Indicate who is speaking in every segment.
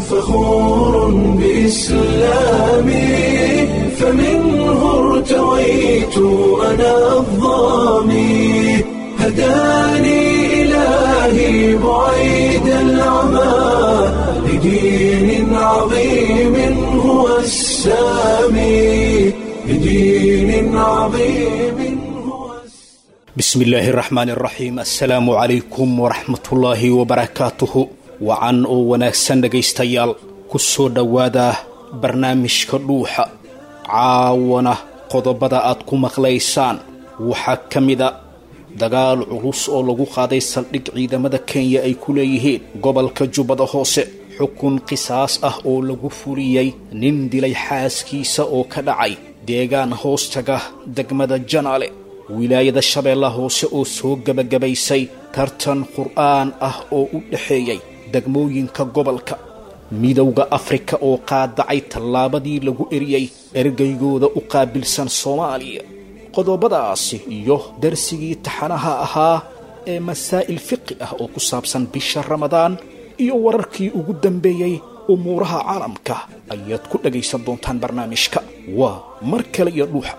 Speaker 1: فخور بإسلامي فمنه ارتويت أنا الظامي هداني إلهي بعيد العمى لدين عظيم هو السامي لدين عظيم هو
Speaker 2: bismi illaahi araxmaan araxiim assalaamu calaykum waraxmatullaahi wabarakaatuhu wacan oo wanaagsan dhegaystayaal ku soo dhowaada barnaamijka dhuuxa caawana qodobada aad ku maqlaysaan waxaa ka mida dagaal culus oo lagu qaaday saldhig ciidamada kenya ay ku leeyihiin gobolka jubbada hoose xukun qisaas ah oo lagu fuliyey nin dilay xaaskiisa oo ka dhacay deegaan hoostaga degmada janaale wilaayada shabeellaha hoose oo soo gebagabaysay tartan qur'aan ah oo u dhexeeyey degmooyinka gobolka midowda afrika oo qaadacay tallaabadii lagu eriyey ergeygooda u qaabilsan soomaaliya qodobadaasi iyo darsigii taxanaha ahaa ee masaa'il fiqi ah oo ku saabsan bisha ramadaan iyo wararkii ugu dambeeyey umuuraha caalamka ayaad ku dhagaysan doontaan barnaamijka waa mar kale iyo dhuuxa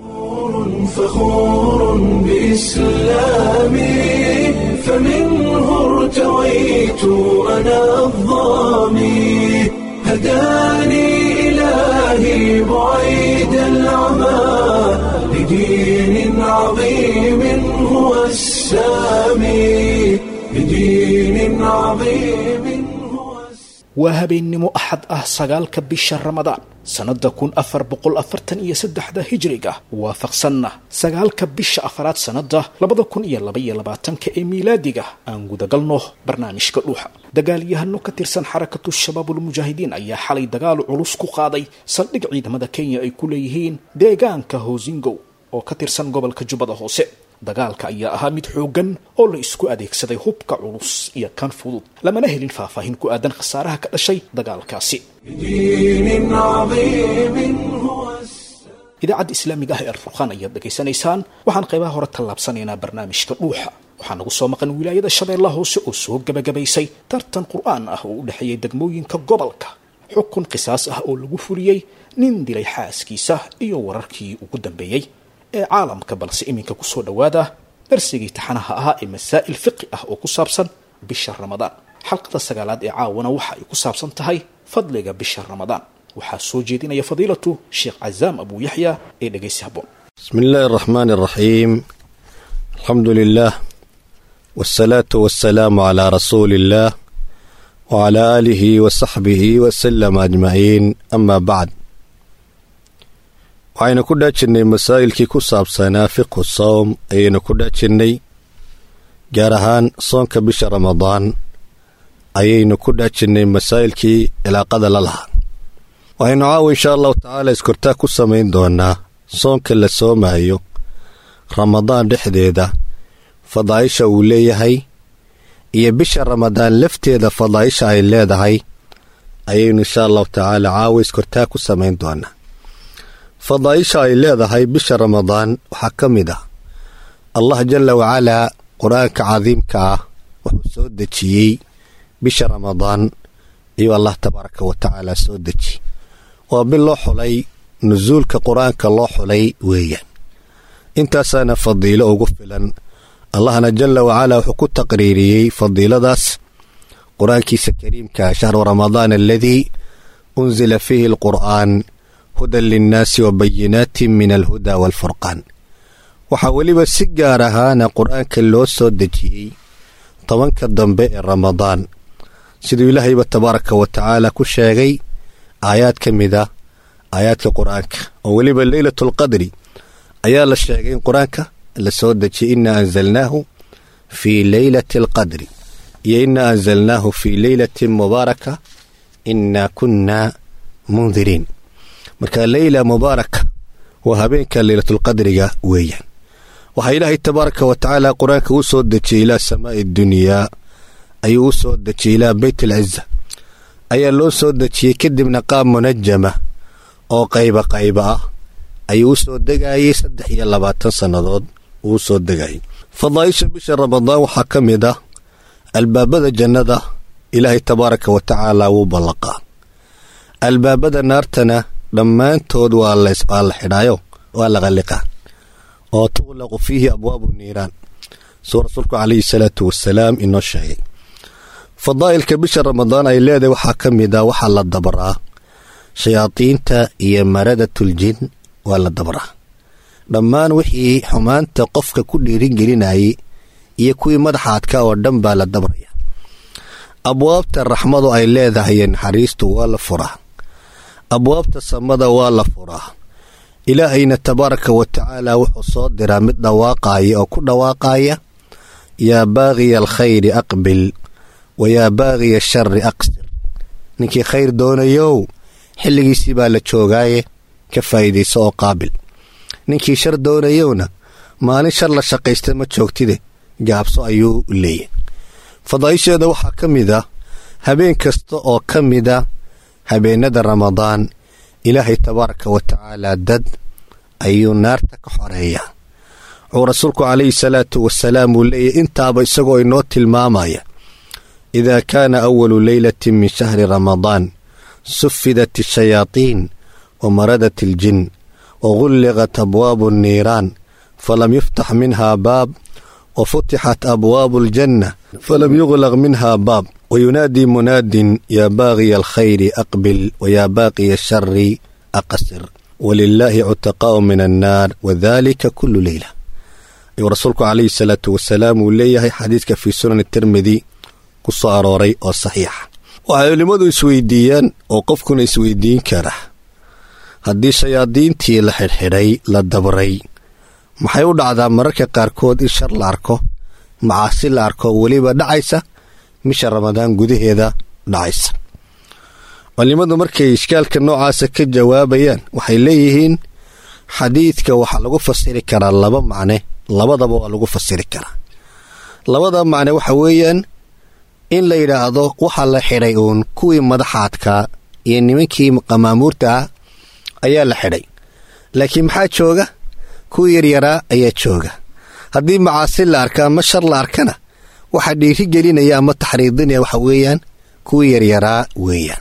Speaker 1: فخور بإسلامي فمنه ارتويت أنا الظامي هداني إلهي بعيد العمى لدين عظيم هو السامي لدين عظيم هو السامي
Speaker 2: waa habeennimo axad ah sagaalka bisha ramadaan sannada kun afar boqol afartan iyo saddexda hijriga waafaqsanna sagaalka bisha afaraad sannada labada kun iyo laba iyo labaatanka ee miilaadiga aan gudagalno barnaamijka dhuuxa dagaalyahano ka tirsan xarakatu shabaabulmujaahidiin ayaa xalay dagaal culus ku qaaday saldhig ciidamada kenya ay ku leeyihiin deegaanka hoosingow oo ka tirsan gobolka jubbada hoose dagaalka ayaa ahaa mid xooggan oo la isku adeegsaday hubka culus iyo kan fudud lamana helin faahfaahin ku aadan khasaaraha ka dhashay dagaalkaasi
Speaker 1: لدين عظيم هو السامي
Speaker 2: idaacadda islaamiga ah ee alfurqaan ayaad dhegaysanaysaan waxaan qaybaha hore tallaabsanaynaa barnaamijka dhuuxa waxaa nagu soo maqan wilaayada shabeellaha hoose oo soo gebagabaysay tartan qur'aan ah oo u dhexeeyay degmooyinka gobolka xukun qisaas ah oo lagu fuliyey nin dilay xaaskiisa iyo wararkii ugu dambeeyey ee caalamka balse iminka kusoo dhowaada darsigii taxanaha ahaa ee masaa'il fiqi ah oo ku saabsan bisha ramadaan xalqada sagaalaad ee caawana waxa ay ku saabsan tahay fadliga bisha ramadaan waxaa soo jeedinaya fadiilatu sheekh cazaam abu yaxya ee dhegaysi habboon
Speaker 3: بسم الله الرحمن الرحيم الحمد لله والصلاة والسلام على رسول الله وعلى آله وصحبه وسلم أجمعين أما بعد waxaynu ku dhaajirnay masaa'ilkii ku saabsanaa fiqhu sawm ayaynu ku dhaajirnay gaar ahaan soonka bisha ramadaan ayaynu ku dhaajirnay masaa'ilkii cilaaqada la lahaa waxaynu caawa inshaa allahu tacaala iskortaa ku samayn doonaa soonka la soomayo ramadaan dhexdeeda fadaa'isha uu leeyahay iyo bisha ramadaan lafteeda fadaa'isha ay leedahay ayaynu inshaa allahu tacaala caawa iskortaa ku samayn doonaa fadaa'isha ay leedahay bisha ramadaan waxaa ka mid ah allah jalla wacalaa qur-aanka cadiimka ah wuxuu soo dejiyey bisha ramadaan ayuu allah tabaaraka wa tacaala soo dejiyey waa bil loo xulay nusuulka qur-aanka loo xulay weeyaan intaasaana fadiilo ugu filan allahna jalla wacalaa wuxuu ku taqriiriyey fadiiladaas qur-aankiisa kariimka shahru ramadaan aladii unsila fiihi alqur'aan hudan linnaasi wa bayinaatin min alhuda waalfurqaan waxaa weliba si gaar ahaana qur-aanka loo soo dejiyey tobanka dambe ee ramadaan siduu ilaahayba tabaaraka wa tacaala ku sheegay aayaad ka mid ah aayaadka qur-aanka oo weliba leylatulqadri ayaa la sheegay in qur-aanka la soo dejiyey inaa anzalnaahu fii leylati alqadri iyo inaa anzalnaahu fii leylatin mubaaraka inaa kunnaa mundiriin marka leyla mubaaraka waa habeenka leylatulqadriga weeyaan waxaa ilaahay tabaaraka wa tacaala qur-aanka u soo dejiyey ilaa samaa'i dunyaa ayuu u soo dejiyey ilaa beyt alciza ayaa loo soo dejiyey kadibna qaab munajama oo qayba qayba ah ayuu u soo degayey saddex iyo labaatan sannadood uu u soo degayay fadaa'isha bisha ramadaan waxaa ka mid ah albaabada jannada ilaahay tabaaraka wa tacaala wuu ballaqaa albaabada naartana dhammaantood waa la xidhaayo waa la qalliqaa oo tuqlaqu fiihi abwaabu niiraan suu rasuulku calayhi salaatu wasalaam inoo sheegay fadaa'ilka bisha ramadaan ay leedahay waxaa ka mid a waxaa la dabraa shayaadiinta iyo maradatul-jin waa la dabraa dhammaan wixii xumaanta qofka ku dhiiringelinayay iyo kuwii madaxaadka oo dhan baa la dabraya abwaabta raxmadu ay leedahay naxariistu waa la furaa abwaabta samada waa la furaa ilaahayna tabaaraka wa tacaala wuxuu soo diraa mid dhawaaqaaya oo ku dhawaaqaaya yaa baaqiya alkhayri aqbil wa yaa baaqiya ashari aqsir ninkii khayr doonayow xilligiisii baa la joogaaye ka faa'iidayso oo qaabil ninkii shar doonayowna maalin shar la shaqaysta ma joogtide gaabso ayuu leeyahy fadaa'isheeda waxaa ka mid a habeen kasta oo ka mida habeennada ramadaan ilaahay tabaaraka wa tacaala dad ayuu naarta ka xoreeyaa wuxuu rasuulku calayhi salaatu wasalaam uu leeyahy intaaba isagoo inoo tilmaamaya idaa kaana awalu leylatin min shahri ramadaan sufidat ashayaatiin wa maradat aljin wa gulliqat abwaabu anniiraan falam yuftax minha baab wa futixat abwaabu aljanna falam yuglaq minha baab wayunaadii munaadin yaa baaqiya alkhayri aqbil wayaa baaqiya ashari aqsir walilaahi cutaqaa'u min annaar wadalika kulu leyla ayuu rasuulku calayhi salaatu wasalaam uu leeyahay xadiidka fii sunan tirmidi ku soo arooray oo saxiixa waxay culimmadu isweydiiyaan oo qofkuna isweydiin kara haddii shayaadiintii la xidhxidhay la dabray maxay u dhacdaa mararka qaarkood in shar la arko macaasi la arko weliba dhacaysa bisha ramadaan gudaheeda dhacaysa culimmadu markay ishkaalka noocaasa ka jawaabayaan waxay leeyihiin xadiidka waxaa lagu fasiri karaa laba macne labadaba waa lagu fasiri karaa labada macne waxa weeyaan in la yidhaahdo waxaa la xidhay uun kuwii madaxaadka iyo nimankii qamaamuurta ah ayaa la xidhay laakiin maxaa jooga kuwii yaryaraa ayaa jooga haddii macaasi la arka ama shar la arkana waxaa dhiiri gelinaya ama taxriidinaya waxa weeyaan kuwii yaryaraa weeyaan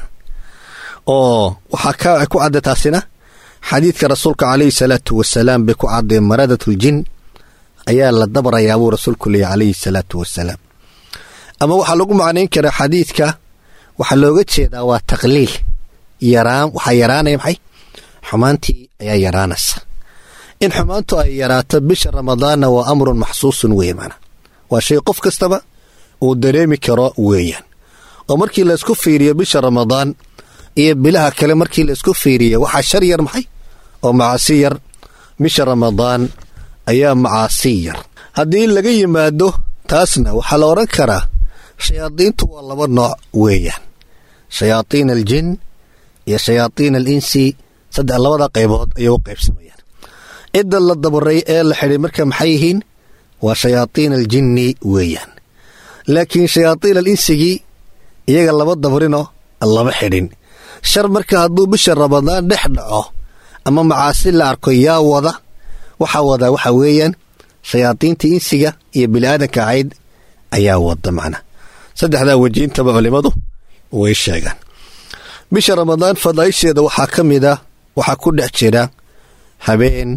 Speaker 3: oo waxaa ku cadda taasina xadiidka rasuulka calayhi salaatu wasalaam bay ku caddeen maradatul-jin ayaa la dabrayaa buu rasuulku leeyay calayhi salaatu wasalaam ama waxaa lagu macnayn karaa xadiidka waxaa looga jeedaa waa taqliil yaraan waxaa yaraanaya maxay xumaantii ayaa yaraanaysa in xumaantu ay yaraato bisha ramadaanna waa amrun maxsuusun weeye maanaa waa shay qof kastaba uu dareemi karo weeyaan oo markii laysku fiiriyo bisha ramadaan iyo bilaha kale markii laysku fiiriyo waxaa shar yar maxay oo macaasi yar bisha ramadaan ayaa macaasi yar haddii laga yimaado taasna waxaa la odhan karaa shayaadiintu waa laba nooc weeyaan shayaatiin aljin iyo shayaatiin al insi saddex labada qaybood ayay u qaybsamayaan cidda la dabaray ee la xidhay marka maxay yihiin waa shayaatiin aljinni weeyaan laakiin shayaatiin al insigii iyaga laba dabarinoo lama xidhin shar marka hadduu bisha ramadaan dhex dhaco ama macaasi la arko yaa wada waxaa wadaa waxa weeyaan shayaadiintii insiga iyo bini'aadanka ahayd ayaa wada macna saddexdaa wejiintaba culimmadu way sheegaan bisha ramadaan fadaa'isheeda waxaa ka mid ah waxaa ku dhex jira habeen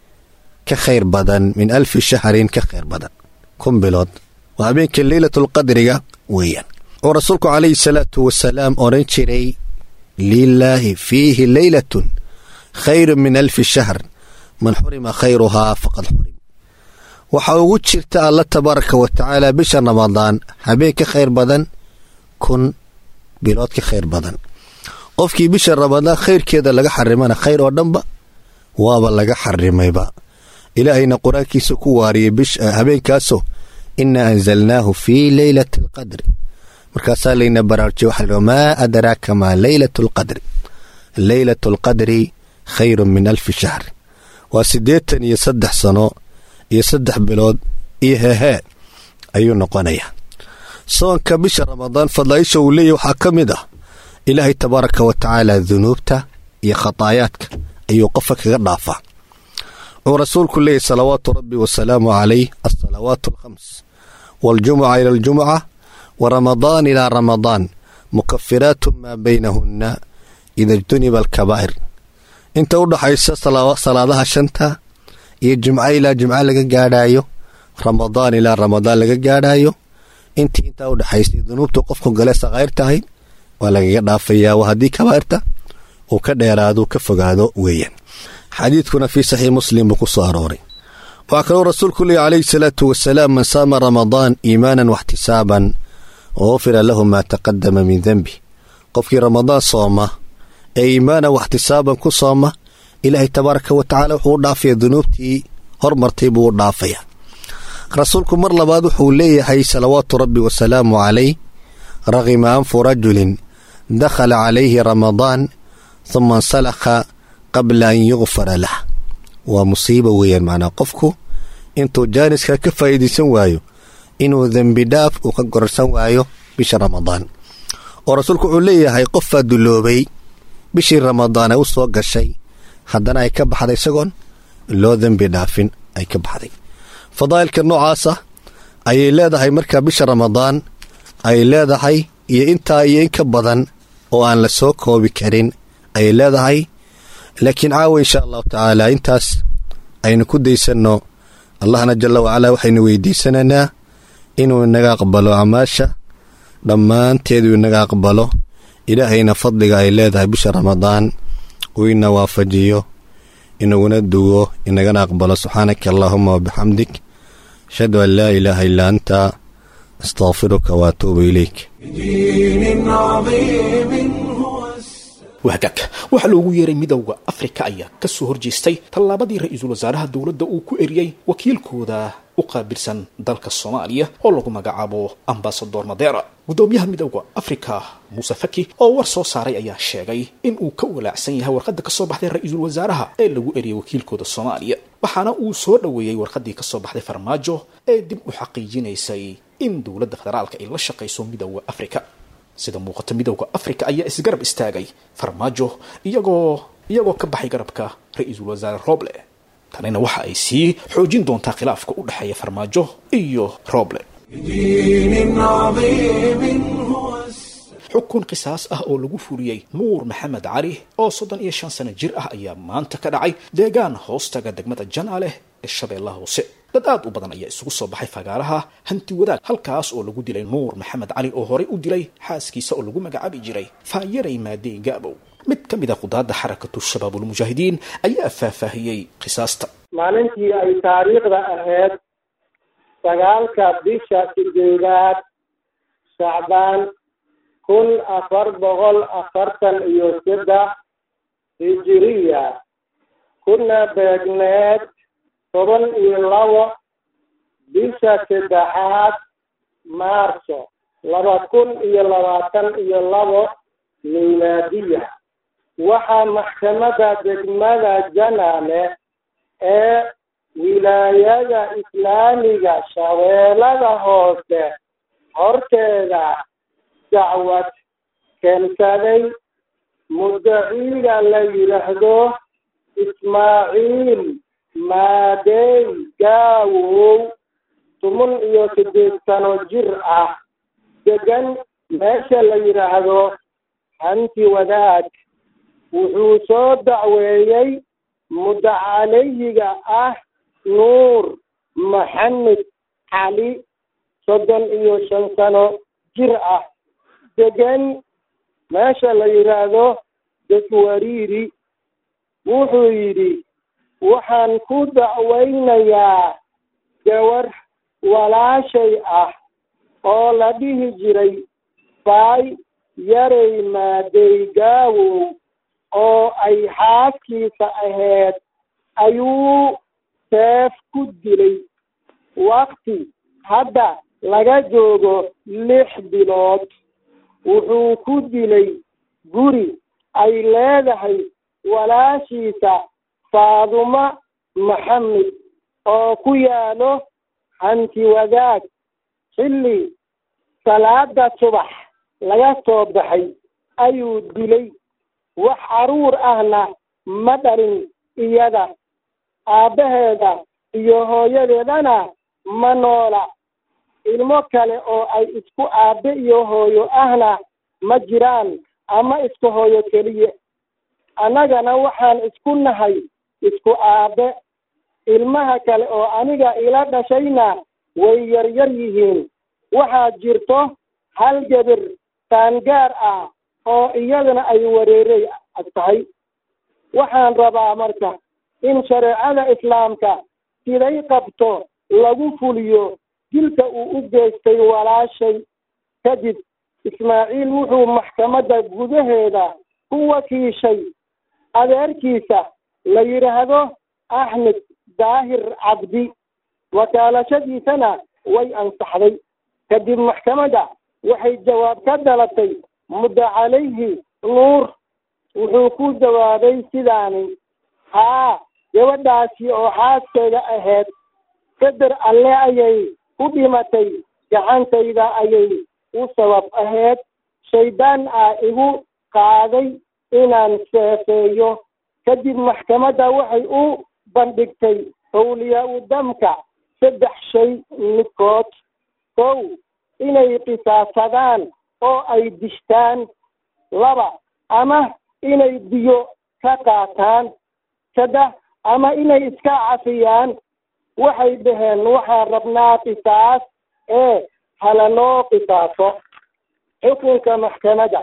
Speaker 3: ka khayr badan min alfi shahrin ka khayr badan kun bilood waa habeenka leylatulqadriga weeyaan oo rasuulku calayhi salaatu wasalaam odhan jiray lilaahi fiihi leylatun khayrun min alfi shahr man xurima khayruhaa faqad xurim waxaa ugu jirta alla tabaaraka wa tacaala bisha ramadaan habeen ka khayr badan kun bilood ka khayr badan qofkii bisha ramadaan khayrkeeda laga xarimana khayr oo dhanba waaba laga xarimayba ilaahayna qur-aankiisa ku waariyey habeenkaasoo inaa anzalnaahu fii leylati alqadri markaasaa layna baraarjiy waxa la maa adraaka maa leylatu alqadri leylatu alqadri khayrun min alfi shahr waa siddeetan iyo saddex sano iyo saddex bilood iyo hehee ayuu noqonayaa soonka bisha ramadaan fadlaaisha uu leeyahy waxaa ka mid ah ilaahay tabaaraka wa tacaala dunuubta iyo khataayaadka ayuu qofka kaga dhaafaa wuxuu rasuulku leeyahy salawaatu rabbi wasalaamu calayh alsalawaatu alkhams waاljumuca ila aljumuca wa ramadaan ilaa ramadaan mukafiraatu maa baynahunna ida ijtuniba alkabaa'ir inta u dhaxaysa salaadaha shanta iyo jimco ilaa jimco laga gaadhaayo ramadaan ilaa ramadaan laga gaadhaayo intii intaa u dhexaysay dunuubta qofku gale sakaa'ir tahay waa lagaga dhaafayaa waa haddii kabaa'irta uu ka dheeraado ka fogaado weeyaan xadiidkuna fii saxiix muslim buu ku soo arooray waxaa kaloo rasuulku leeya calayhi salaatu wasalaam man saama ramadaan iimaanan waxtisaaban gufira lahu maa taqadama min denbi qofkii ramadaan sooma ee iimaanan waxtisaaban ku sooma ilaahay tabaaraka wa tacaala wuxuu u dhaafaya dunuubtii hormartay buu u dhaafaya rasuulku mar labaad wuxuu leeyahay salawaatu rabbi wasalaamu calayh raqima anfu rajulin dakhala calayhi ramadaan huma insalakha qabla an yukfara lah waa musiiba weeyaan macnaa qofku intuu jaaniska ka faa'iidaysan waayo inuu dembi dhaaf uu ka gororsan waayo bisha ramadaan oo rasuulku wuxuu leeyahay qofaa duloobay bishii ramadaan ay u soo gashay haddana ay ka baxday isagoon loo dembi dhaafin ay ka baxday fadaa'ilka noocaasa ayay leedahay markaa bisha ramadaan ay leedahay iyo intaa iyo in ka badan oo aan la soo koobi karin ayay leedahay laakiin caawa insha allahu tacaala intaas aynu ku daysanno allahna jalla wacalaa waxaynu weydiisanaynaa inuu inaga aqbalo acmaasha dhammaanteedu inaga aqbalo ilaahayna fadliga ay leedahay bisha ramadaan uu ina waafajiyo inaguna duwo inagana aqbalo subxaanaka allaahuma wabixamdik ashhadu an laa ilaaha illaa anta astaqfiruka waatuubu ilayk
Speaker 1: بدين عظيم هو
Speaker 2: wahagaag waxaa loogu yeeray midowda afrika ayaa ka soo horjeestay tallaabadii ra-iisul wasaaraha dowladda uu ku eriyey wakiilkooda u qaabilsan dalka soomaaliya oo lagu magacaabo ambasador madera guddoomiyaha midowda afrika muuse faki oo war soo saaray ayaa sheegay in uu ka walaacsan yahay warqadda ka soo baxday ra-iisul wasaaraha ee lagu eriyey wakiilkooda soomaaliya waxaana uu soo dhoweeyey warqaddii ka soo baxday farmaajo ee dib u xaqiijinaysay in dowladda federaalka ay la shaqayso midowda afrika sida muuqata midowda afrika ayaa isgarab istaagay farmaajo iyagoo iyagoo ka baxay garabka ra-iisul wasaare roble tanina waxa ay sii xoojin doontaa khilaafka u dhexeeya farmaajo iyo roble
Speaker 1: بدين عظيم هو
Speaker 2: xukun qisaas ah oo lagu fuliyey nuur maxamed cali oo soddon iyo shan sano jir ah ayaa maanta ka dhacay deegaan hoostaga degmada janaaleh ee shabeellaha hoose dad aad u badan ayaa isugu soo baxay fagaaraha hanti wadaag halkaas oo lagu dilay nuur maxamed cali oo horey u dilay xaaskiisa oo lagu magacaabi jiray faayaray maadey gaabow mid ka mid a qudaadda xarakatu shabaabulmujaahidiin ayaa faahfaahiyey qisaasta
Speaker 4: maalintii ay taariikhda ahayd sagaalka bisha sideedaad shacbaan kun afar boqol afartan iyo saddex hijiriya kuna beegneed toban iyo labo bisha saddexaad maarso laba kun iyo labaatan iyo labo milaadiya waxaa maxkamadda degmada janaale ee wilaayada islaamiga shabeellada hoose horteeda dacwad keensaday mudaciga la yidhaahdo ismaaciil maadey gaawow toban iyo siddeed sano jir ah degan meesha la yidhaahdo hanti wadaag wuxuu soo dacweeyey mudacaleyiga ah nuur maxamed cali soddon iyo shan sano jir ah degan meesha la yidhaahdo deswariiri wuxuu yidhi waxaan ku dacweynayaa gawar walaashay ah oo la dhihi jiray faay yarey maadey gaawow oo ay xaaskiisa ahayd ayuu seef ku dilay wakti hadda laga joogo lix bilood wuxuu ku dilay guri ay leedahay walaashiisa faadumo maxamed oo ku yaalo hanti wadaag xilli salaada subax laga soo baxay ayuu dilay wax caruur ahna ma dhalin iyada aabbaheeda iyo hooyadeedana ma noola ilmo kale oo ay isku aabbe iyo hooyo ahna ma jiraan ama isku hooyo keliya annagana waxaan isku nahay isku aabe ilmaha kale oo aniga ila dhashayna way yaryar yihiin waxaa jirto hal gebir qaangaar ah oo iyadana ay wareerey ag tahay waxaan rabaa marka in shareecada islaamka siday qabto lagu fuliyo dilka uu u geystay walaashay kadib ismaaciil wuxuu maxkamadda gudaheeda ku wakiishay adeerkiisa la yidhaahdo axmed daahir cabdi wakaalashadiisana way ansaxday kadib maxkamadda waxay jawaab ka dhalatay muddo calayhi nuur wuxuu ku jawaabay sidaani haa gabadhaasi oo xaaskeeda ahayd qadar alle ayay ku dhimatay gacantayda ayay u sabab ahayd shaydaan ah igu qaaday inaan seefeeyo kadib maxkamadda waxay u bandhigtay howliyaa u damka saddex shay midkood kow inay qisaasadaan oo ay dishtaan laba ama inay biyo ka qaataan saddex ama inay iska cafiyaan waxay dhaheen waxaan rabnaa qisaas ee halanoo qisaaso xukunka maxkamadda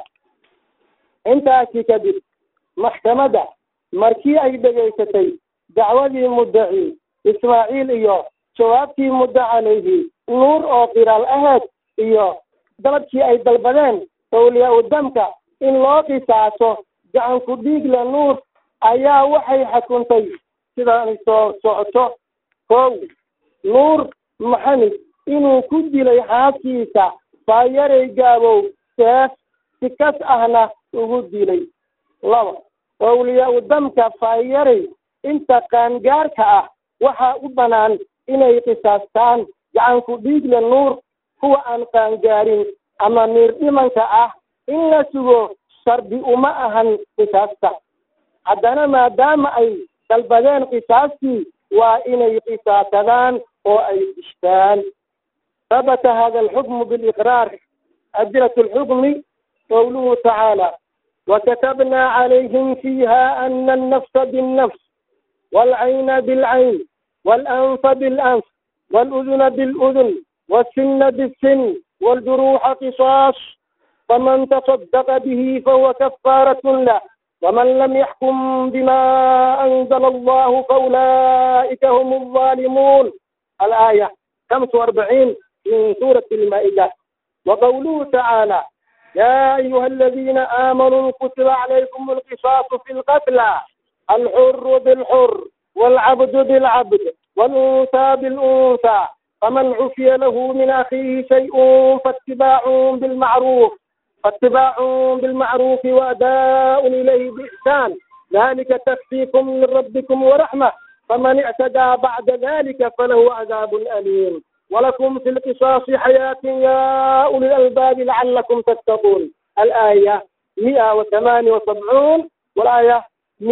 Speaker 4: intaasi kadib maxkamadda markii ay dhegaysatay dacwadii muddaci ismaaciil iyo jawaabtii muddo calayhi nuur oo qiraal aheed iyo dalabkii ay dalbadeen awliyaa u damka in loo qisaaso gacanku dhiigle nuur ayaa waxay xukuntay sidaanay soo socoto kow nuur maxamed inuu ku dilay xaaskiisa faayaray gaabow seef si kas ahna ugu dilay laba awliyaa u damka faayaray inta qaangaarka ah waxaa u bannaan inay qisaastaan gacanku dhiigle nuur kuwa aan qaangaarin ama miir dhimanka ah in la sugo shardi uma ahan qisaasta haddana maadaama ay dalbadeen qisaastii waa inay qisaasadaan oo ay dishtaan habata hada alxukmu biliqraar adilat alxukmi qowluhu tacaala وكتبنا عليهم فيها أن النفس بالنفس والعين بالعين والأنف بالأنف والأذن بالأذن والسن بالسن والجروح قصاص فمن تصدق به فهو كفارة له ومن لم يحكم بما أنزل الله فأولئك هم الظالمون الآية 45 من سورة المائدة وقوله تعالى يا أيها الذين آمنوا كتب عليكم القصاص في القتلى الحر بالحر والعبد بالعبد والأنثى بالأنثى فمن عفي له من أخيه شيء فاتباع بالمعروف فاتباع بالمعروف وأداء إليه بإحسان ذلك تخفيف من ربكم ورحمة فمن اعتدى بعد ذلك فله عذاب أليم ولكم في القصاص حياة يا أولي الألباب لعلكم تتقون الآية 178 والآية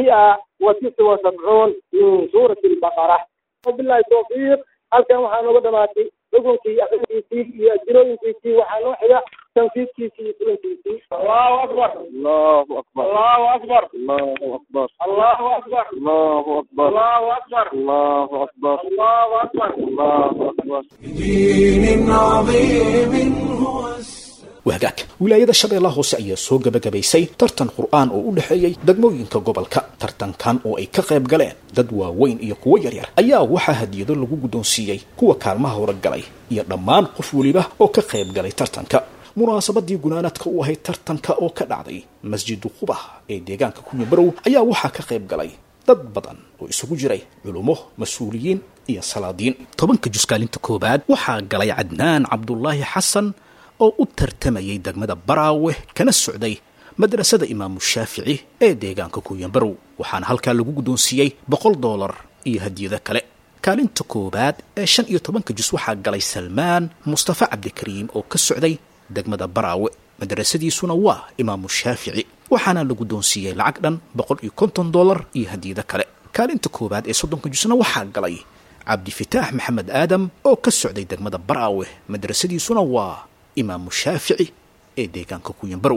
Speaker 4: 179 من سورة البقرة وبالله التوفيق halkan waxaa nooga dhamaatay xukunkii akrinkiisii iyo ajirooyinkiisii waxaa noo xiga tanfiidkiisii iyo fulinkiisii allahu akbar
Speaker 5: allahu akbar
Speaker 4: allahu akbar
Speaker 5: allahu akbar
Speaker 4: allahu akbar
Speaker 5: allahu akbar
Speaker 4: allahu akbar
Speaker 5: allahu akbar
Speaker 4: allahu akbar
Speaker 5: allahu akbar
Speaker 1: بدين عظيم هو السلام
Speaker 2: wahagaag wilaayada shabeellaha hoose ayaa soo gebagabaysay tartan qur'aan oo u dhexeeyey degmooyinka gobolka tartankan oo ay ka qayb galeen dad waaweyn iyo kuwo yaryar ayaa waxaa hadiyado lagu guddoonsiiyey kuwa kaalmaha hore galay iyo dhammaan qof weliba oo ka qayb galay tartanka munaasabadii gunaanadka u ahayd tartanka oo ka dhacday masjidu qubah ee deegaanka kunyabarow ayaa waxaa ka qayb galay dad badan oo isugu jiray culummo mas-uuliyiin iyo salaadiin tobanka juskaalinta koowaad waxaa galay cadnaan cabdulaahi xasan oo u tartamayay degmada baraawe kana socday madrasada imaamu shaafici ee deegaanka kuyanbarow waxaana halkaa lagu guddoonsiiyey boqol doolar iyo hadiyado kale kaalinta koowaad ee shan iyo tobanka jus waxaa galay salmaan mustafa cabdikariim oo ka socday degmada baraawe madrasadiisuna waa imaamu shaafici waxaana la guddoonsiiyey lacag dhan boqol iyo konton doolar iyo hadiyado kale kaalinta koowaad ee soddonka jusna waxaa galay cabdifitaax maxamed aadam oo ka socday degmada baraawe madrasadiisuna waa imaamu shaafici ee deegaanka kuyanbarow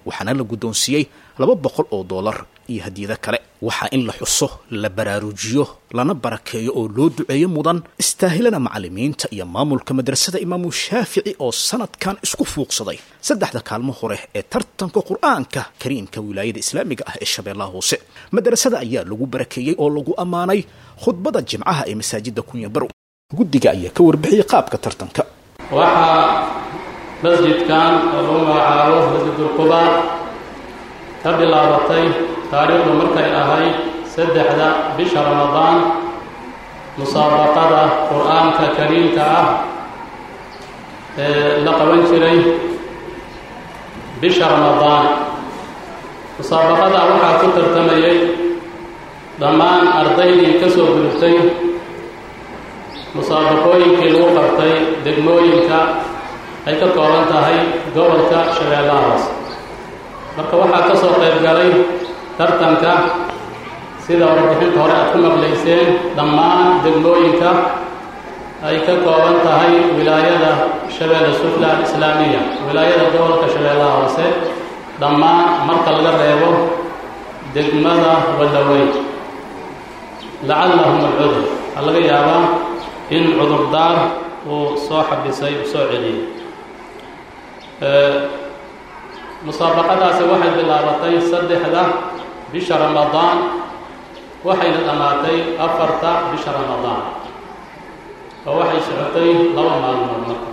Speaker 2: waxaana la guddoonsiiyey laba boqol oo doolar iyo hadiyado kale waxaa in la xuso la baraarujiyo lana barakeeyo oo loo duceeyo mudan istaahilana macallimiinta iyo maamulka madrasada imaamu shaafici oo sanadkan isku fuuqsaday saddexda kaalmo hore ee tartanka qur-aanka kariimka wilaayada islaamiga ah ee shabeellaha hoose madrasada ayaa lagu barakeeyey oo lagu ammaanay khudbada jimcaha ee masaajida kunya barow guddiga ayaa ka warbixiyey qaabka tartanka
Speaker 6: waxaa masjidkan oo lagu magacaabo masjidulquba ka bilaabatay taariikhdu markay ahayd saddexda bisha ramadaan musaabaqada qur-aanka kariimka ah ee la qaban jiray bisha ramadaan musaabaqada waxaa ku tartamayay dhammaan ardaydii ka soo gudubtay musaabaqooyinkii lagu qabtay degmooyinka ay ka kooban tahay gobolka shabeellaha hoose marka waxaa ka soo qayb galay tartanka sida warbixinta hore aad ku maqlayseen dhammaan degmooyinka ay ka kooban tahay wilaayada shabeelle sufla alislaamiya wilaayada gobolka shabeellaha hoose dhammaan marka laga reebo degmada wadaweyn lacallahum alcudur waxaa laga yaabaa in cudurdaar uu soo xabisay uu soo celiyey musaabaqadaasi waxay bilaabatay saddexda bisha ramadaan waxayna dhammaatay afarta bisha ramadaan oo waxay socotay laba maalmood marka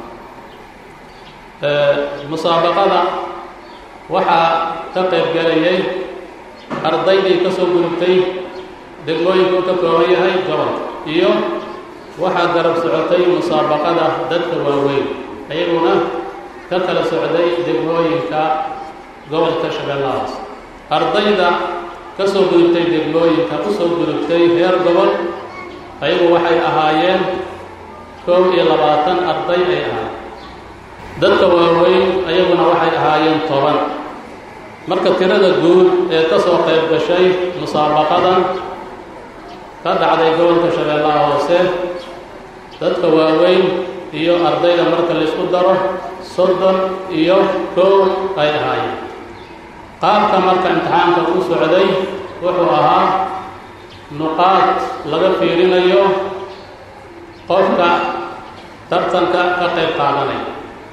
Speaker 6: musaabaqada waxaa ka qayb galayay ardaydii ka soo gudubtay degmooyinku ka kooban yahay gobolka iyo waxaa garab socotay musaabaqada dadka waaweyn ayaguna ka kala socday degmooyinka gobolka shabeellahaas ardayda ka soo gudubtay degmooyinka u soo gudubtay heer gobol ayagu waxay ahaayeen koob iyo labaatan arday ay ahaayeen dadka waaweyn ayaguna waxay ahaayeen toban marka tirada guud ee ka soo qayb gashay musaabaqadan ka dhacday gobolka shabeellaha hoose dadka waaweyn iyo ardayda marka laysku daro soddon iyo koow ay ahaayeen qaabka marka imtixaanka u socday wuxuu ahaa nuqaad laga fiirinayo qofka tartanka ka qayb qaadanaya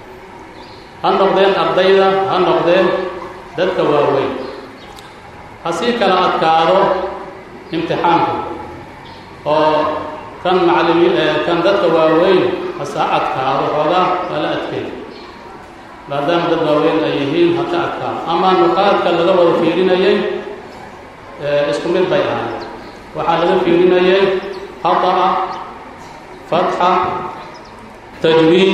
Speaker 6: ha noqdeen ardayda ha noqdeen dadka waaweyn hasii kala adkaado imtixaanku oo kan macalimiin kan dadka waaweyn hasa adkaado xoogaa waa la adkeey maadaama dad waaweyn ay yihiin ha ka adkaado ama nuqaadka laga wada fiirinayay isku mid bay ahayd waxaa laga fiirinayay khata'a fatxa tajwiid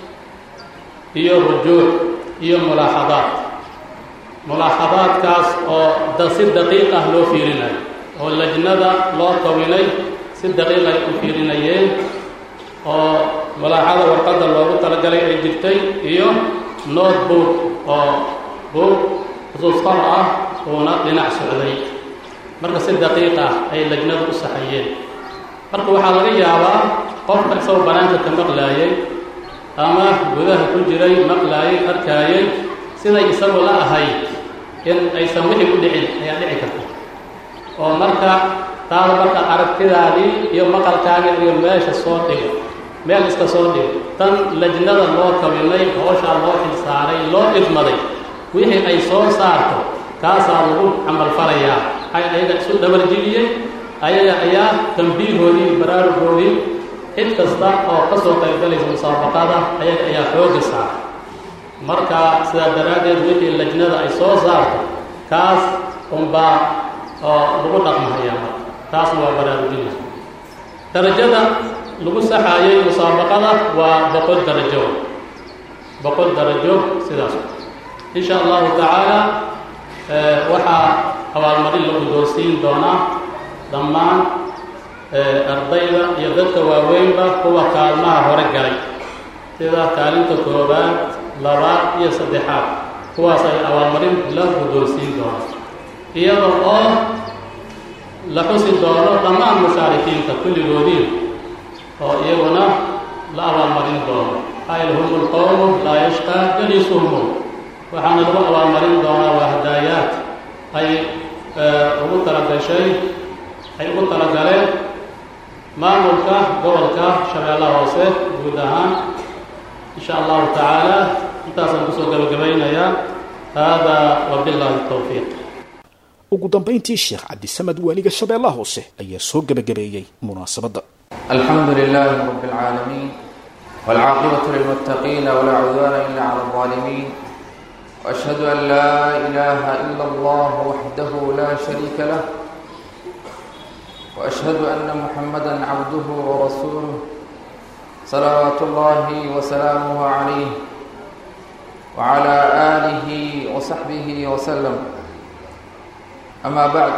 Speaker 6: iyo rujuuc iyo mulaaxadaad mulaaxadaadkaas oo da si daqiiq ah loo fiirinayo oo lajnada loo tawinay si daqiiq ay u fiirinayeen oo mulaaxada warqadda loogu talagalay ay jirtay iyo nood buug oo buug xusuusqor ah uuna dhinac socday marka si daqiiq ah ay lajnadu u saxayeen marka waxaa laga yaabaa qofka isagoo banaanka ka maqlaayay ama gudaha ku jiray maqlaayay arkaayay siday isagu la ahayd in aysan wixii u dhicin ayaa dhici karta oo marka taada marka aragtidaadii iyo maqalkaagii iyo meesha soo dhigo meel iska soo dhigo tan lajnada loo kawinay hooshaa loo xilsaaray loo idmaday wixii ay soo saarto kaasaa lagu camalfalayaa ay ayaga isu dhabarjibiyey ayaga ayaa tambiihoodii baraarugoodii cid kasta oo ka soo qaybgalaysa musaabaqada ayaga ayaa xooga saara marka sidaa daraaddeed wixii lajnada ay soo saarto kaas unbaa oo lagu dhaqmahayaa marka taasna waa baraarujina darajada lagu saxaayay musaabaqada waa boqol darajo boqol darajo sidaas in sha allahu tacaala waxaa abaalmarin la guddoonsiin doonaa dhammaan ardayda iyo dadka waaweynba kuwa kaalmaha hore galay sida kaalinta koobaad labaad iyo saddexaad kuwaas ay abaalmarin la guddoonsiin doonaa iyada oo la xusi doono dhammaan mushaarikiinta kulligoodii oo iyaguna la abaalmarin doono ayl hum lqowmu laa yashqaa jalisuhum waxaana lagu abaalmarin doonaa waa hadaayaad ay ugu talagashay ay ugu talagaleen maamulka gobolka shabeellaha hoose guud ahaan insha allahu tacaala intaasaan kusoo gabagabaynayaa haadaa wabillahi towfiiq
Speaker 2: ugu dambayntii sheekh cabdisamed waaliga shabeellaha hoose ayaa soo gebagabeeyey munaasabadda
Speaker 7: الحمد لله رب العالمين والعاقبة للمتقين ولا عدوان إلا على الظالمين وأشهد أن لا إله إلا الله وحده لا شريك له وأشهد أن محمدا عبده ورسوله صلوات الله وسلامه عليه وعلى آله وصحبه وسلم أما بعد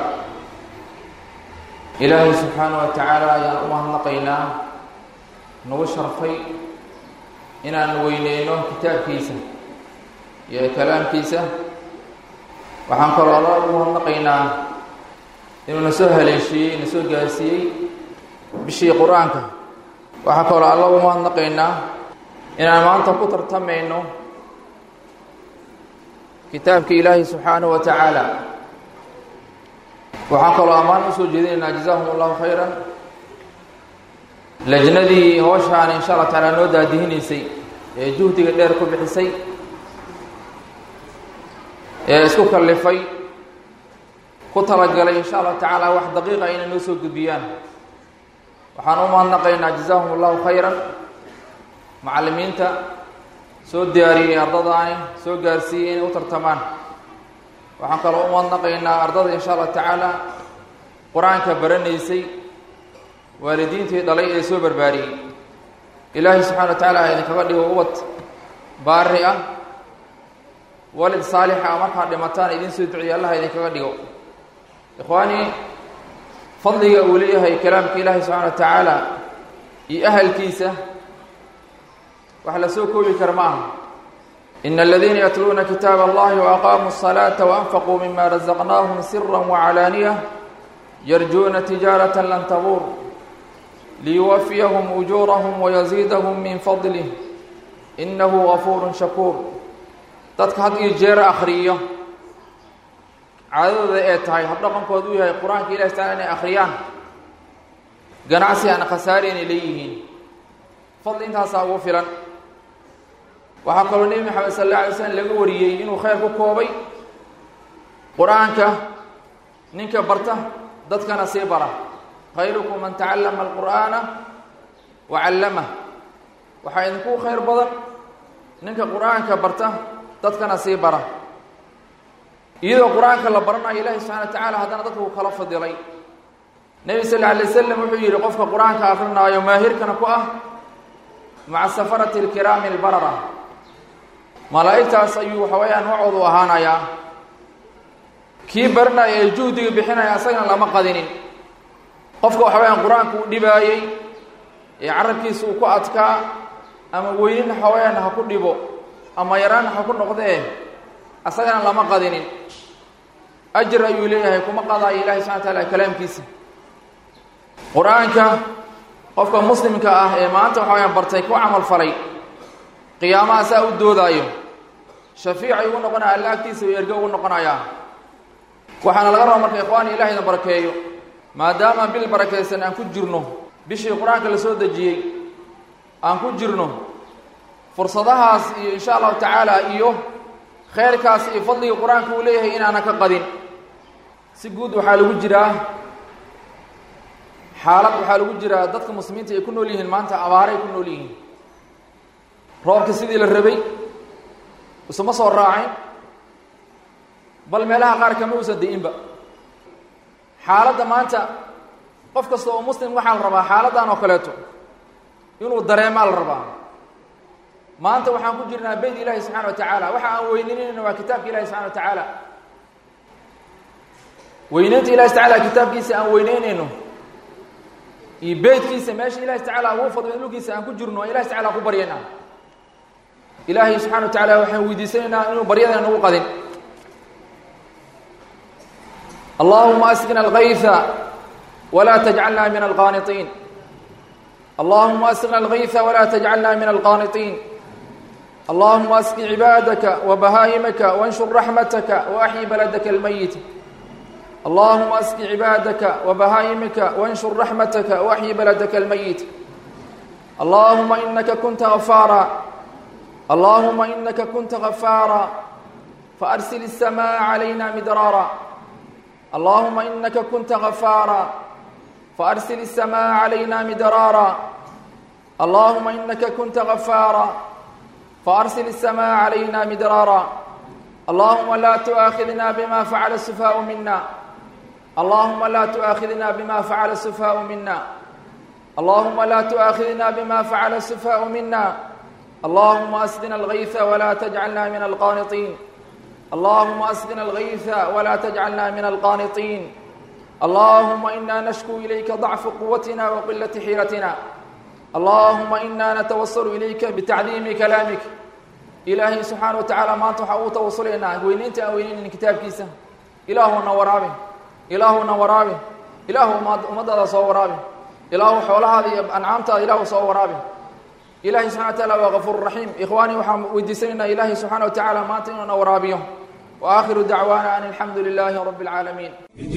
Speaker 7: ilaahay subxaana wa tacaala ayaan u mahadnaqaynaa nagu sharfay inaan weyneyno kitaabkiisa iyo kalaamkiisa waxaan kaloo alla ugu mahadnaqaynaa inuu na soo haleeshiiyey na soo gaarsiiyey bishii qur-aanka waxaan kaloo alla ugu mahadnaqaynaa inaan maanta ku tartamayno kitaabka ilaahay subxaanahu wa tacaala waxaan kaloo ammaan usoo jeedinaynaa jazaahum allahu khayran lajnadii hooshaan insha allah tacaala noo daadihinaysay ee juhdiga dheer ku bixisay ee isku kallifay ku talagalay insha allahu tacaala wax daqiiqa inay noo soo gudbiyaan waxaan u mahadnaqaynaa jazaahum allahu khayran macallimiinta soo diyaariyey ardadaani soo gaarsiiyey inay u tartamaan waxaan kaloo u mahadnaqaynaa ardada insha allah tacaala qur-aanka baranaysay waalidiintii dhalay ee soo barbaariyey ilaahay subxana wa tacaala idinkaga dhigo ubad baari ah walid saalixa ah markaad dhimataan idin soo duciya allaha idinkaga dhigo ikhwaanii fadliga uu leeyahay kalaamka ilaahay subxana wa tacaala iyo ahalkiisa wax la soo koobi kara ma aha إن الذين يتلون كتاب الله وأقاموا الصلاة وأنفقوا مما رزقناهم سرا وعلانية يرجون تجارة لن تبور ليوفيهم أجورهم ويزيدهم من فضله إنه غفور شكور dadka had iyo jeer akhriyo caadadooda ee tahay habdhaqankoodu u yahay qur-aanka ilahi taala inay akhriyaan ganacsi aan khasaari inay leeyihiin fadli intaasaa ugu filan waxaa kaloo nebi maxamed sal alla alay slam laga wariyey inuu khayr ku koobay qur-aanka ninka barta dadkana sii bara khayrukum man tacallama alqur'aana wa callamah waxaa idinku khayr badan ninka qur-aanka barta dadkana sii bara iyadoo qur-aanka la baranayo ilaahi subxana wa tacaala haddana dadka uu kala fadilay nebi sal alla alay wasalam wuxuu yidhi qofka qur-aanka akrinaayo maahirkana ku ah maca safarati alkiraami albarara malaa'igtaas ayuu waxa weeyaan macoodu ahaanayaa kii baranaya ee juhdiga bixinaya asagana lama qadinin qofka waxa weyaan qur-aanka uu dhibaayey ee carabkiisa uu ku adkaa ama weynin waxa weyaan ha ku dhibo ama yaraan ha ku noqdee asagana lama qadinin ajir ayuu leeyahay kuma qadaayo ilahi subxana wa taala kalaamkiisa qur-aanka qofka muslimka ah ee maanta waxa weyaan bartay ku camal falay qiyaamaha saa u doodaayo shafiicay ugu noqonaya alla agtiisa u ergo ugu noqonayaa waxaana laga rabaa marka ikhwaani ilahayna barakeeyo maadaama bil barakaysan aan ku jirno bishii qur-aanka la soo dejiyey aan ku jirno fursadahaas iyo insha allahu tacaala iyo khayrkaas iyo fadliga qur-aanka uu leeyahay inaana ka qadin si guud waxaa lagu jiraa xaalad waxaa lagu jiraa dadka muslimiinta ay ku nool yihiin maanta abaaray ku nool yihiin roobka sidii la rabay isuma soo raacin bal meelaha qaar kama uusan da-inba xaaladda maanta qof kasta oo muslim waxaa la rabaa xaaladdan oo kaleeto inuu dareemaa la rabaa maanta waxaan ku jirnaa beyt ilaahi subxana wa tacaala waxa aan weyninayna waa kitaabka ilahi subxana wa tacaala weyneynta ilahi tacala kitaabkiisa aan weyneynayno iyo beytkiisa meesha ilahi tacala ugu fadlo dhulkiisa aan ku jirno ilahi tacala ku baryayna ilaahay subxana wa tacaala waxaan weydiisanaynaa inuu baryadana nagu qadin allahuma asqina algayha wla tajcalna min alqaaniطiin allahuma asqina algayha wla tajcalna min alqaaniطiin اللهم اسق عبادك وبهائمك وانشر رحمتك واحيي بلدك الميت اللهم اسق عبادك وبهائمك وانشر رحمتك واحيي بلدك الميت اللهم انك كنت غفارا اللهم انك كنت غفارا فارسل السماء علينا مدرارا اللهم انك كنت غفارا فارسل السماء علينا مدرارا اللهم انك كنت غفارا فارسل السماء علينا مدرارا اللهم لا تؤاخذنا بما فعل السفهاء منا اللهم لا تؤاخذنا بما فعل السفهاء منا اللهم لا تؤاخذنا بما فعل السفهاء منا اللهم اسقنا الغيث ولا تجعلنا من القانطين اللهم اسقنا الغيث ولا تجعلنا من القانطين اللهم انا نشكو اليك ضعف قوتنا وقله حيلتنا اللهم انا نتوصل اليك بتعظيم كلامك ilaahay subxaana wa tacaala maanta waxaa uu tawasulaynaa weynaynta aan weynaynin kitaabkiisa ilaahuna waraabi ilaahuna waraabi ilaahu ummaddaada soo waraabi ilaahu xoolahaada iyo ancaamtaada ilaahu soo waraabi ilahay subxana wa taala waa gafuur raxiim ikhwaanii waxaan weydiisanaynaa ilaahay subxaana wa tacaala maanta inuuna waraabiyo wa aakhiru dacwaana an alxamdu lilaahi rabbi alcaalamiin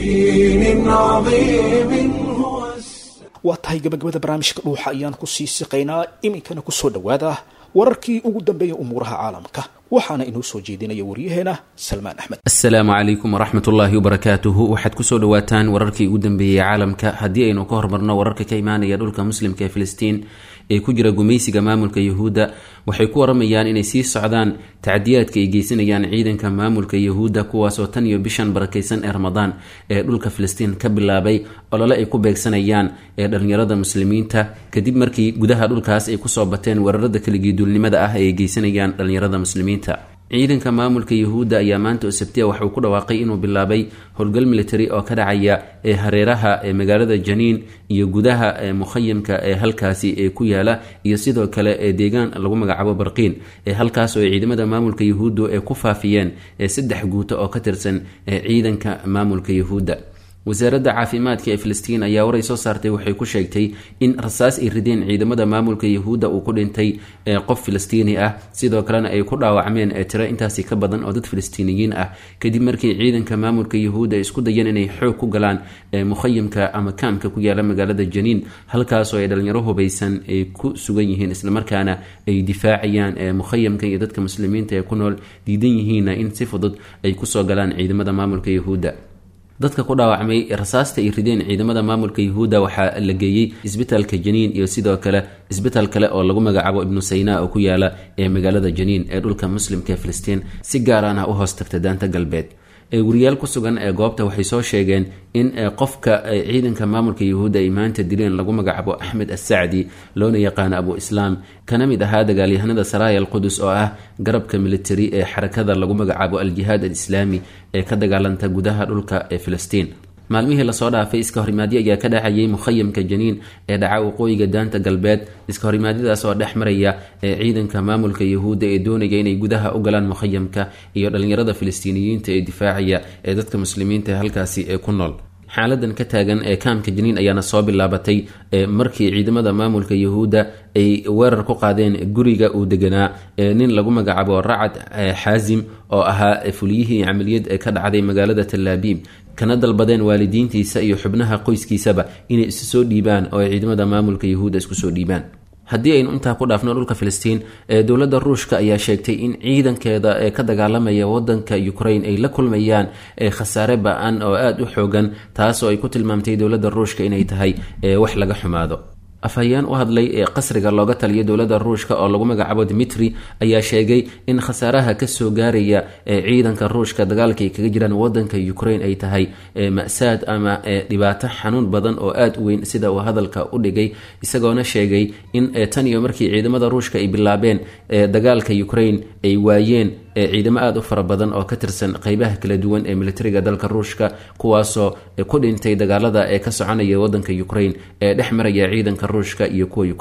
Speaker 1: بدين عظيم هو السلام
Speaker 2: waa tahay gabagabada barnaamijka dhuuxa ayaan ku sii siqaynaa iminkana kusoo dhowaada wararkii ugu dambeeya umuuraha caalamka waxaana inoo soo jeedinaya waryaheena salmaan axmed
Speaker 8: asalaamu calaykum waraxmat ullaahi wabarakaatuhu waxaad kusoo dhawaataan wararkii ugu dambeeyey caalamka haddii aynu ka hormarno wararka ka imaanaya dhulka muslimka ee filistiin ee ku jira gumaysiga maamulka yuhuudda waxay ku waramayaan inay sii socdaan tacdiyaadka ay geysanayaan ciidanka maamulka yuhuudda kuwaasoo tan iyo bishan barakaysan ee ramadaan ee dhulka filistiin ka bilaabay olole ay ku beegsanayaan ee dhallinyarada muslimiinta kadib markii gudaha dhulkaas ay kusoo bateen weerarada kaligiiduulnimada ah ee ay geysanayaan dhallinyarada muslimiinta ciidanka maamulka yuhuudda ayaa maanta oo sabtiya waxauu ku dhawaaqay inuu bilaabay howlgal military oo ka dhacaya ee hareeraha ee magaalada janiin iyo gudaha ee mukhayamka ee halkaasi ee ku yaala iyo sidoo kale ee deegaan lagu magacaabo barqiin ee halkaas oo ciidamada maamulka yuhuuddu ee ku faafiyeen ee saddex guuto oo ka tirsan ee ciidanka maamulka yuhuudda wasaaradda caafimaadka ee filistiin ayaa waray soo saartay waxay ku sheegtay in rasaas ay rideen ciidamada maamulka yuhuudda uu ku dhintay ee qof filistiini ah sidoo kalena ay ku dhaawacmeen ee tiro intaasi ka badan oo dad filistiiniyiin ah kadib markii ciidanka maamulka yuhuudda ay isku dayeen inay xoog ku galaan ee mukhayamka ama kaamka ku yaala magaalada janiin halkaasoo ay dhalinyaro hubaysan ay ku sugan yihiin islamarkaana ay difaacayaan ee mukhayamka iyo dadka muslimiinta ee ku nool diidan yihiinna in si fudud ay kusoo galaan ciidamada maamulka yuhuudda dadka ku dhaawacmay rasaasta ay rideen ciidamada maamulka yuhuudda waxaa la geeyey isbitaalka janiin iyo sidoo kale isbitaal kale oo lagu magacaabo ibnu sayna oo ku yaala ee magaalada janiin ee dhulka muslimka ee filistiin si gaaraan ah u hoos tagta daanta galbeed wariyaal ku sugan ee goobta waxay soo sheegeen in qofka ciidanka maamulka yuhuudda ay maanta dileen lagu magacaabo axmed assacdi loona yaqaano abu islaam kana mid ahaa dagaalyahanada saraaya alqudus oo ah garabka militari ee xarakada lagu magacaabo al-jihaad al-islaami ee ka dagaalanta gudaha dhulka ee filistiin maalmihii lasoo dhaafay iska horimaadyo ayaa ka dhacayay mukhayamka janiin ee dhaca waqooyiga daanta galbeed iska horimaadyadaas oo dhex maraya ee ciidanka maamulka yuhuudda ee doonaya inay gudaha u galaan mukhayamka iyo dhalinyarada filistiiniyiinta ee difaacaya ee dadka muslimiinta ee halkaasi ee ku nool xaaladan ka taagan ee kaamka janiin ayaana soo bilaabatay markii ciidamada maamulka yuhuudda ay weerar ku qaadeen guriga uu deganaa nin lagu magacaabo racad xaasim oo ahaa fuliyihii camaliyad ee ka dhacday magaalada talaabiib kana dalbadeen waalidiintiisa iyo xubnaha qoyskiisaba inay isu soo dhiibaan oo ay ciidamada maamulka yuhuudda isku soo dhiibaan haddii aynu intaa ku dhaafno dhulka filistiin ee dowladda ruushka ayaa sheegtay in ciidankeeda ee ka dagaalamaya wadanka ukraine ay la kulmayaan ee khasaare ba-an oo aada u xoogan taasoo ay ku tilmaamtay dowladda ruushka inay tahay wax laga xumaado afhayeen u hadlay ee qasriga looga taliya dowladda ruushka oo lagu magacaabo dimitri ayaa sheegay in khasaaraha kasoo gaaraya ee ciidanka ruushka dagaalka ay kaga jiraan wadanka ukraine ay tahay ma-saad ama dhibaato xanuun badan oo aada u weyn sida uu hadalka u dhigay isagoona sheegay in tan iyo markii ciidamada ruushka ay bilaabeen dagaalka ukraine ay waayeen ciidamo aada u fara badan oo ka tirsan qeybaha kala duwan ee militariga dalka ruushka kuwaasoo ku dhintay dagaalada ee ka soconaya wadanka ukraine ee dhex maraya ciidanka ruushka iyo kuwa ukraine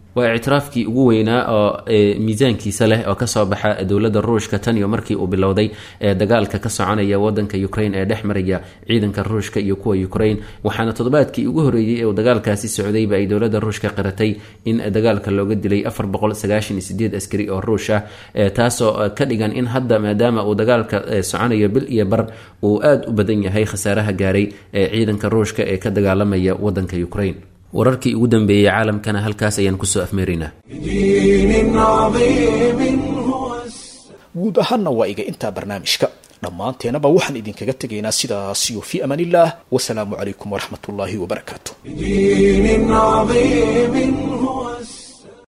Speaker 8: waa ictiraafkii ugu weynaa oo miisaankiisa leh oo kasoo baxa dowladda ruushka tan iyo markii uu bilowday dagaalka ka soconaya wadanka ukraine ee dhex maraya ciidanka ruushka iyo kuwa ukraine waxaana toddobaadkii ugu horeeyey ee uu dagaalkaasi socdayba ay dowladda ruushka qiratay in dagaalka looga dilay afar boqol sagaashan iyo sideed askari oo ruush ah taasoo ka dhigan in hadda maadaama uu dagaalka soconayo bil iyo bar uu aada u badan yahay khasaaraha gaaray ee ciidanka ruushka ee ka dagaalamaya wadanka ukraine wararkii ugu dambeeyey caalamkana halkaas ayaan kusoo afmeeraynaa
Speaker 1: بدين عظيم هو السلام
Speaker 2: guud ahaanna waa iga intaa barnaamijka dhammaanteenaba waxaan idinkaga tegaynaa sidaasiyo fii amaan illah wasalaamu calaykum waraxmat ullaahi wabarakaatu
Speaker 1: بدين عظيم هو